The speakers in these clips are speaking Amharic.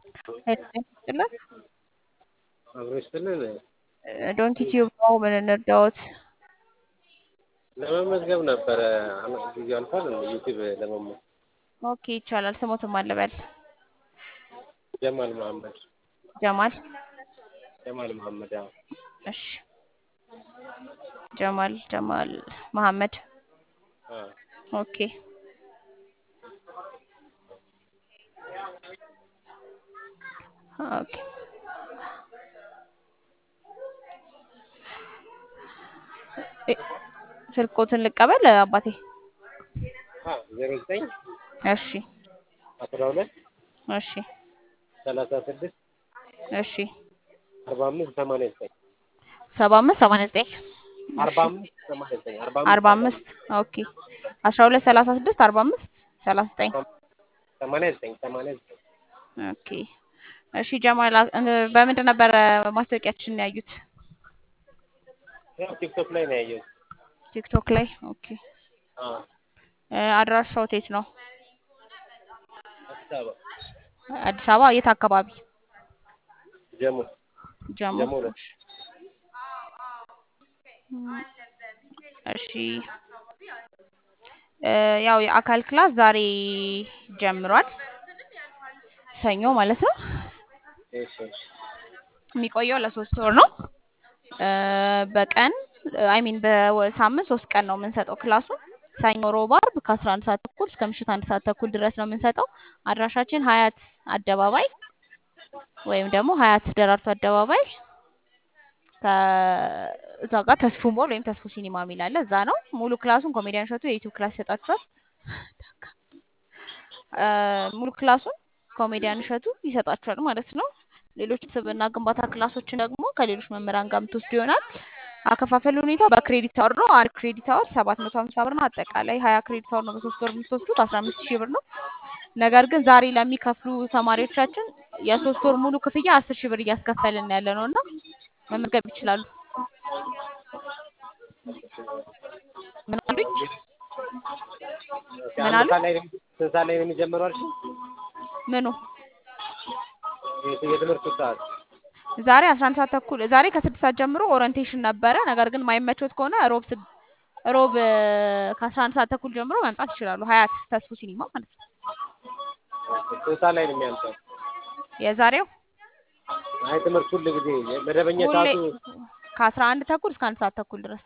ይስጥልን። አብሮ ይስጥልን። ዶንኪ ቲዩብ ነው። ምን እንርዳዎት? ለመመዝገብ ነበረ ጊዜው አልፏል። ዩቲዩብ ለመመዝገብ ኦኬ ይቻላል። ስሞትም አለበል ጀማል መሐመድ ጀማል ጀማል መሐመድ አዎ። እሺ ጀማል ጀማል መሐመድ አዎ። ኦኬ ኦኬ ስልኮትን ልቀበል አባቴ። ዜሮ ዘጠኝ እሺ አስራ ሁለት እሺ ሰላሳ ስድስት እሺ አርባ አምስት ሰማንያ ዘጠኝ ሰባ አምስት ሰማንያ ዘጠኝ አርባ አምስት ሰማንያ ዘጠኝ አርባ አምስት ኦኬ አስራ ሁለት ሰላሳ ስድስት አርባ አምስት ሰላሳ ዘጠኝ ሰማንያ ዘጠኝ ሰማንያ ዘጠኝ ኦኬ እሺ ጀማል በምንድን ነበረ ማስታወቂያችንን ያዩት? ያው ቲክቶክ ላይ ነው ያየሁት። ቲክቶክ ላይ ኦኬ አዎ አድራሻው የት ነው? አዲስ አበባ አዲስ አበባ የት አካባቢ? ጀሞ ጀሞ ጀሞ ነው። እሺ ያው የአካል ክላስ ዛሬ ጀምሯል። ሰኞ ማለት ነው። እሺ እሺ የሚቆየው ለሶስት ወር ነው። በቀን አይ ሚን በሳምንት ሶስት ቀን ነው የምንሰጠው ክላሱን። ሰኞ፣ ሮብ፣ አርብ ከአስራ አንድ ሰዓት ተኩል እስከ ምሽት አንድ ሰዓት ተኩል ድረስ ነው የምንሰጠው። አድራሻችን ሀያት አደባባይ ወይም ደግሞ ሀያት ደራርቱ አደባባይ ከእዛ ጋር ተስፉ ሞል ወይም ተስፉ ሲኒማ የሚል አለ። እዛ ነው ሙሉ ክላሱን ኮሜዲያን እሸቱ የዩቲዩብ ክላስ ይሰጣችኋል። ሙሉ ክላሱን ኮሜዲያን እሸቱ ይሰጣችኋል ማለት ነው። ሌሎች ስብዕና ግንባታ ክላሶችን ደግሞ ከሌሎች መምህራን ጋር የምትወስዱ ይሆናል። አከፋፈል ሁኔታ በክሬዲት አወር ነው። አንድ ክሬዲት አወር ሰባት መቶ ሀምሳ ብር ነው። አጠቃላይ ሀያ ክሬዲት አወር ነው በሶስት ወር የምትወስዱት አስራ አምስት ሺህ ብር ነው። ነገር ግን ዛሬ ለሚከፍሉ ተማሪዎቻችን የሶስት ወር ሙሉ ክፍያ አስር ሺህ ብር እያስከፈልን ያለ ነው እና መመዝገብ ይችላሉ። ምን አሉኝ? ምን አሉ? ስንት ሰዓት ላይ ነው የሚጀምረው አልሽኝ? ምኑ የትምህርቱ ሰዓት ዛሬ አስራ አንድ ሰዓት ተኩል ዛሬ ከስድስት ሰዓት ጀምሮ ኦሪንቴሽን ነበረ። ነገር ግን ማይመቾት ከሆነ ሮብ ስድ ሮብ ከአስራ አንድ ሰዓት ተኩል ጀምሮ መምጣት ይችላሉ። ሀያት ተስፉ ሲኒማ ማለት ነው። ስንት ሰዓት ላይ ነው የሚያልቀው? የዛሬው አይ ትምህርት ሁል ጊዜ መደበኛ ሁሌ ሰዓቱ ከአስራ አንድ ተኩል እስከ አንድ ሰዓት ተኩል ድረስ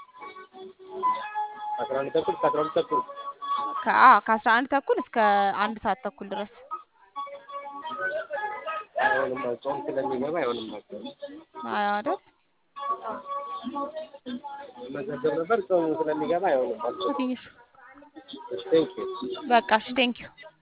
አስራ አንድ ተኩል እስከ አስራ ሁለት ተኩል ከአ ከአስራ አንድ ተኩል እስከ አንድ ሰዓት ተኩል ድረስ አይሆንም ጾም ስለሚገባ አይሆንም ነበር። አይደል? መዘገብ ነበር ጾም ስለሚገባ አይሆንም። ትንሽ ቴንክ ዩ በቃ እሺ፣ ቴንኪው